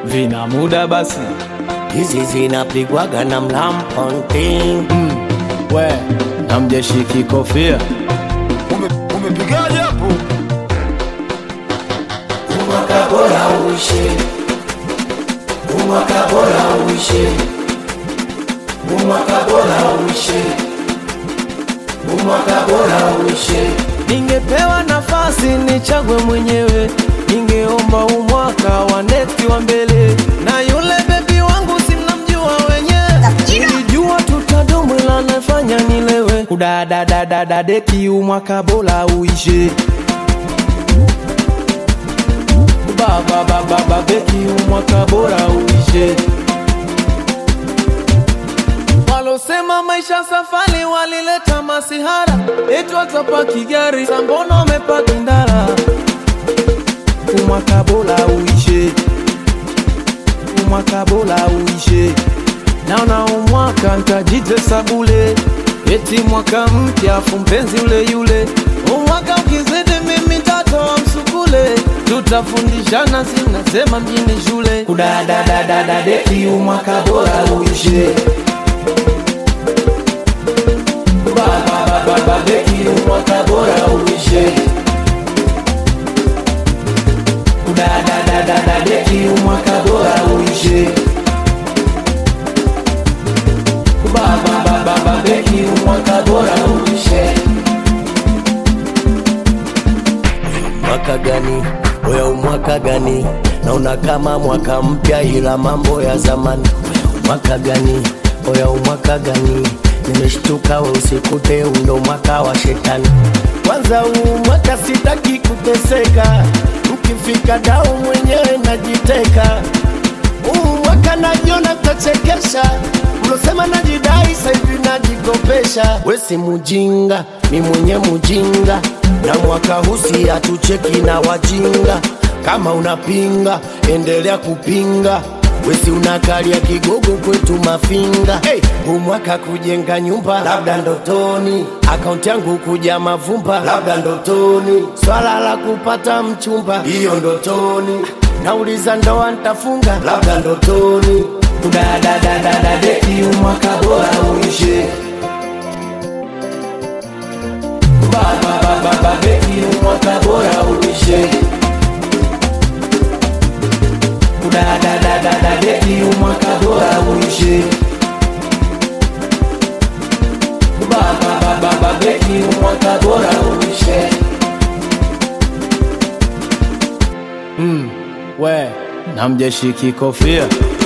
vina muda basi hizi zinapigwaga na mlamponting we namjeshiki kofia Ume- umepigaje hapo umwaka bora uishe umwaka bora uishe umwaka bora uishe umwaka bora uishe ningepewa nafasi nichague mwenyewe ningeomba umwaka wa neti wa mbele na yule bebi wangu simnamjua wenyewe nilijua tutadumu ila nafanya nilewe kudadadadadadeki umwaka bora uishe bababababeki umwaka bora uishe walosema maisha safari walileta masihara eti watapaki gari sambono wamepaki ndara umwaka bora uishe umwaka bora uishe naona umwaka ntajitesa bule eti mwaka mpya afu mpenzi ule yule umwaka ukizidi mimi tatoa msukule tutafundishana sinasema mjini shule kudadadadadadeki umwaka bora uishe bababababeki umwaka bora uishe kudadadadadadeki umwaka bora uishe bababababeki umwaka bora uishe mwaka gani oya umwaka gani naona kama mwaka mpya ila mambo ya zamani mwaka gani oya umwaka gani nimeshtuka we usikute undo mwaka wa shetani kwanza huu mwaka sitaki kuteseka mkifika dau mwenyewe najiteka huu mwaka najiona tachekesha mlosema najidai saivi najikopesha wesi mujinga mi mwenye mujinga na mwaka husi hatucheki na wajinga kama unapinga endelea kupinga wesi unakalia kigogo kwetu mafinga hey, huu mwaka kujenga nyumba labda ndotoni akaunti yangu kuja mavumba labda ndotoni swala la kupata mchumba hiyo ndotoni nauliza ndoa ntafunga labda ndotoni kudadadadadadeki umwaka bora uishe bababababeki umwaka bora uishe kudadadadadadeki umwaka bora uishe bababababeki umwaka bora uishe mm, we namjeshiki kofia